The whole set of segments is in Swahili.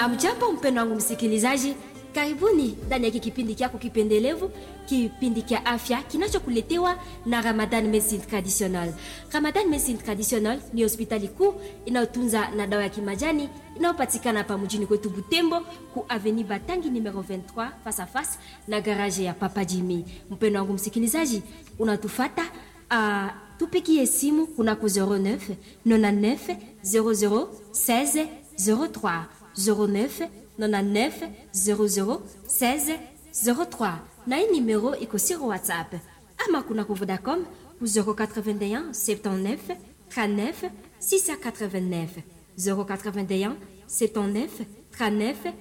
Amjambo mpendo wangu msikilizaji, karibuni ndani ya kipindi kyako kipendelevu, kipindi kya afya kinachokuletewa na Ramadan Medicine Traditional. Ramadan Medicine Traditional ni hospitali kuu inayotunza na dawa ya kimajani inayopatikana hapa mjini kwetu Butembo, ku Avenue Batangi numero 23 face à face na garage ya Papa Jimmy. Mpendo wangu msikilizaji, unatufata uh, tupigie simu kunako 09 99 00 16 03 09 99 00 16 03 na hii numero iko sur WhatsApp ama kunako Vodacom ku 081 79 39 689 081 79 39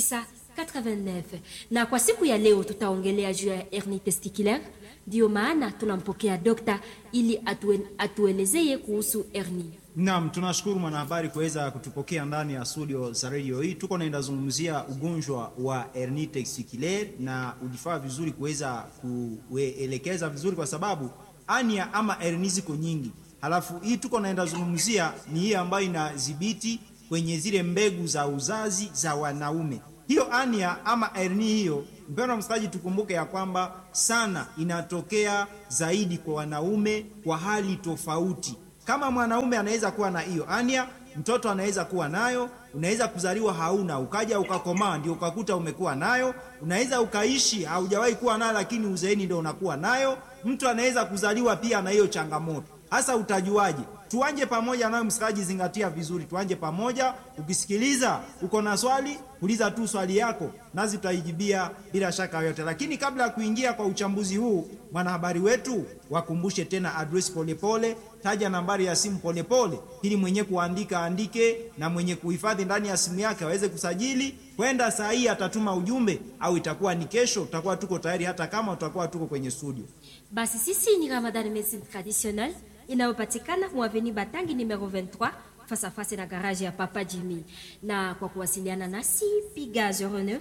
689. Na kwa siku ya leo tutaongelea juu ya hernie testiculaire, ndio maana tunampokea dokta ili atue, atuelezee kuhusu hernie. Naam, tunashukuru mwanahabari kuweza kutupokea ndani ya studio za radio hii. Tuko naenda zungumzia ugonjwa wa hernie testiculaire, na ulifaa vizuri kuweza kuelekeza vizuri, kwa sababu ania ama hernie ziko nyingi. Halafu hii tuko naenda zungumzia ni hii ambayo inadhibiti kwenye zile mbegu za uzazi za wanaume. Hiyo ania ama hernie hiyo, mpendwa msikilizaji, tukumbuke ya kwamba sana inatokea zaidi kwa wanaume kwa hali tofauti. Kama mwanaume anaweza kuwa na hiyo ania, mtoto anaweza kuwa nayo, unaweza kuzaliwa hauna, ukaja ukakomaa ndio ukakuta umekuwa nayo. Unaweza ukaishi haujawahi kuwa nayo, lakini uzeeni ndio unakuwa nayo. Mtu anaweza kuzaliwa pia na hiyo changamoto. Hasa utajuaje? Tuanje pamoja nayo, msikilizaji, zingatia vizuri, tuanje pamoja. Ukisikiliza uko na swali, uliza tu swali yako, nazi tutaijibia bila shaka yoyote. Lakini kabla ya kuingia kwa uchambuzi huu, mwanahabari wetu wakumbushe tena address polepole, taja nambari ya simu polepole, ili mwenye kuandika andike na mwenye kuhifadhi ndani ya simu yake aweze kusajili. Kwenda saa hii atatuma ujumbe, au itakuwa ni kesho, tutakuwa tuko tayari, hata kama tutakuwa tuko kwenye studio. Basi sisi ni Ramadan Medicine Traditional inayopatikana mwaveni Batangi numero 23 face à face na garage ya Papa Jimmy. Na kwa kuwasiliana nasi piga 09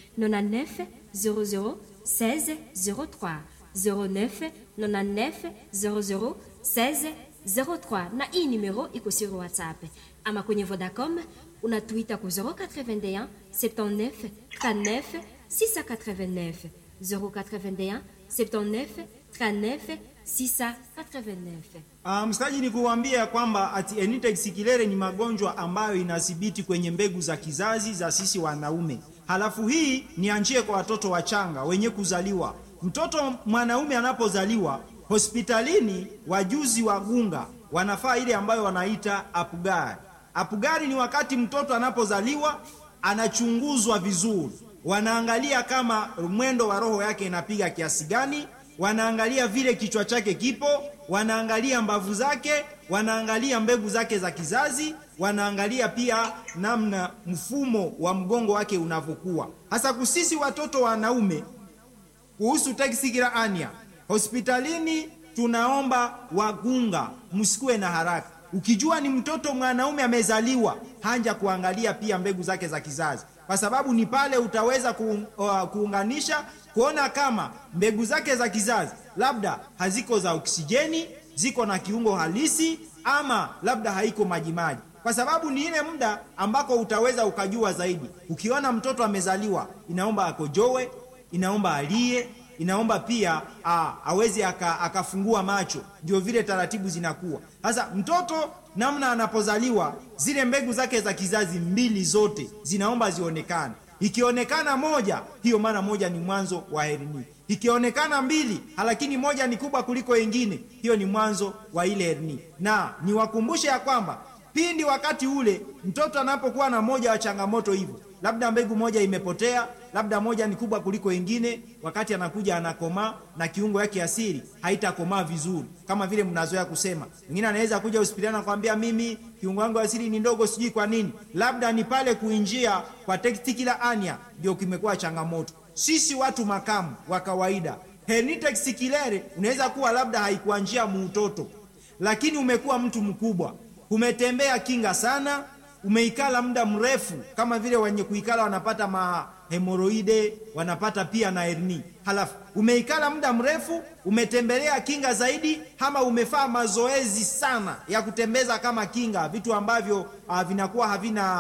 99 00 16 03 09 99 00 16 03, na hii numero iko sur WhatsApp ama kwenye Vodacom unatuita ku 081 79 39 689 081 79 39 689. Uh, msikilizaji ni kuambia kwamba ati hernie testiculaire ni magonjwa ambayo inathibiti kwenye mbegu za kizazi za sisi wanaume. Halafu hii ni anjie kwa watoto wachanga wenye kuzaliwa. Mtoto mwanaume anapozaliwa hospitalini, wajuzi wa gunga wanafaa ile ambayo wanaita apugari. Apugari ni wakati mtoto anapozaliwa anachunguzwa vizuri, wanaangalia kama mwendo wa roho yake inapiga kiasi gani wanaangalia vile kichwa chake kipo, wanaangalia mbavu zake, wanaangalia mbegu zake za kizazi, wanaangalia pia namna mfumo wa mgongo wake unavyokuwa. Hasa kusisi watoto wanaume, kuhusu testicular hernia, hospitalini tunaomba wagunga, msikuwe na haraka. Ukijua ni mtoto mwanaume amezaliwa, hanja kuangalia pia mbegu zake za kizazi, kwa sababu ni pale utaweza kuung, uh, kuunganisha kuona kama mbegu zake za kizazi labda haziko za oksijeni, ziko na kiungo halisi, ama labda haiko majimaji, kwa sababu ni ile muda ambako utaweza ukajua zaidi. Ukiona mtoto amezaliwa, inaomba akojowe, inaomba alie, inaomba pia a, aweze akafungua macho, ndio vile taratibu zinakuwa. Sasa mtoto namna anapozaliwa, zile mbegu zake za kizazi mbili zote zinaomba zionekane. Ikionekana moja, hiyo maana moja ni mwanzo wa hernia. Ikionekana mbili, lakini moja ni kubwa kuliko ingine, hiyo ni mwanzo wa ile hernia. Na niwakumbushe ya kwamba pindi wakati ule mtoto anapokuwa na moja wa changamoto hivyo, labda mbegu moja imepotea, labda moja ni kubwa kuliko ingine, wakati anakuja anakomaa na kiungo yake asili haitakomaa vizuri, kama vile mnazoea kusema. Mwingine anaweza kuja hospitali nakwambia, mimi kiungo yangu asili ni ndogo, sijui kwa nini. Labda ni pale kuinjia kwa testicular hernia ndio kimekuwa changamoto. Sisi watu makamu wa kawaida, hernia testiculaire unaweza kuwa labda haikuanjia muutoto, lakini umekuwa mtu mkubwa, umetembea kinga sana umeikala muda mrefu, kama vile wenye kuikala wanapata mahemoroide, wanapata pia na hernia. Halafu umeikala muda mrefu, umetembelea kinga zaidi, ama umefaa mazoezi sana ya kutembeza kama kinga, vitu ambavyo uh, vinakuwa havina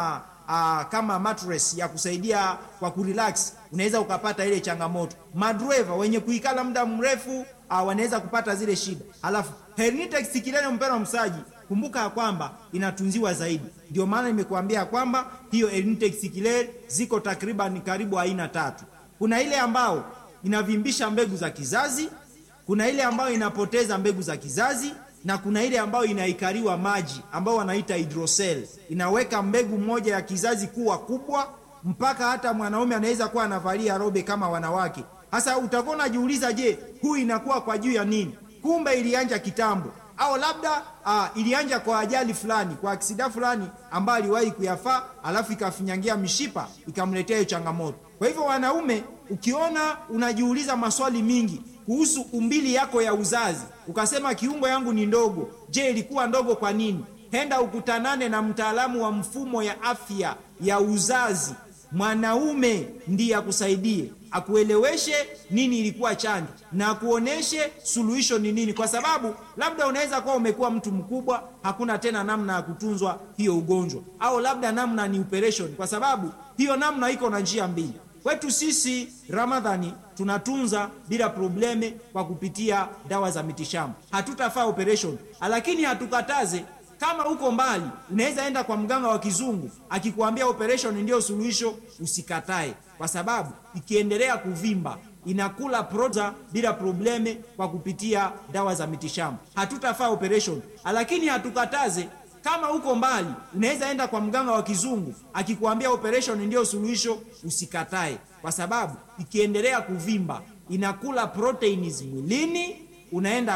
aa, kama mattress ya kusaidia kwa kurelax, unaweza ukapata ile changamoto. Madreva wenye kuikala muda mrefu aa, wanaweza kupata zile shida. Halafu hernia testiculaire, mpendwa msaji, kumbuka ya kwamba inatunziwa zaidi. Ndio maana nimekuambia kwamba hiyo hernia testiculaire ziko takriban karibu aina tatu. Kuna ile ambao inavimbisha mbegu za kizazi, kuna ile ambayo inapoteza mbegu za kizazi na kuna ile ambayo inaikariwa maji ambayo wanaita hydrocele, inaweka mbegu moja ya kizazi kuwa kubwa mpaka hata mwanaume anaweza kuwa anavalia robe kama wanawake. Sasa utakuwa unajiuliza, je, huu inakuwa kwa juu ya nini? Kumbe ilianja kitambo, au labda uh, ilianja kwa ajali fulani, kwa aksida fulani ambayo aliwahi kuyafaa, alafu ikafinyangia mishipa ikamletea hiyo changamoto. Kwa hivyo wanaume, ukiona unajiuliza maswali mingi kuhusu umbili yako ya uzazi, ukasema kiungo yangu ni ndogo, je, ilikuwa ndogo kwa nini? Henda ukutanane na mtaalamu wa mfumo ya afya ya uzazi, mwanaume ndiye akusaidie, akueleweshe nini ilikuwa chanjo na akuoneshe suluhisho ni nini, kwa sababu labda unaweza kuwa umekuwa mtu mkubwa, hakuna tena namna ya kutunzwa hiyo ugonjwa, au labda namna ni operation, kwa sababu hiyo namna iko na njia mbili. Kwetu sisi Ramadhani tunatunza bila probleme kwa kupitia dawa za mitishamba, hatutafaa operation, lakini hatukataze kama uko mbali, unaweza enda kwa mganga wa kizungu akikwambia operation ndio suluhisho, usikatae, kwa sababu ikiendelea kuvimba inakula proza bila probleme kwa kupitia dawa za mitishamba, hatutafaa operation, lakini hatukataze kama uko mbali unaweza enda kwa mganga wa kizungu akikwambia operation ndio suluhisho, usikatae, kwa sababu ikiendelea kuvimba inakula proteins mwilini, unaenda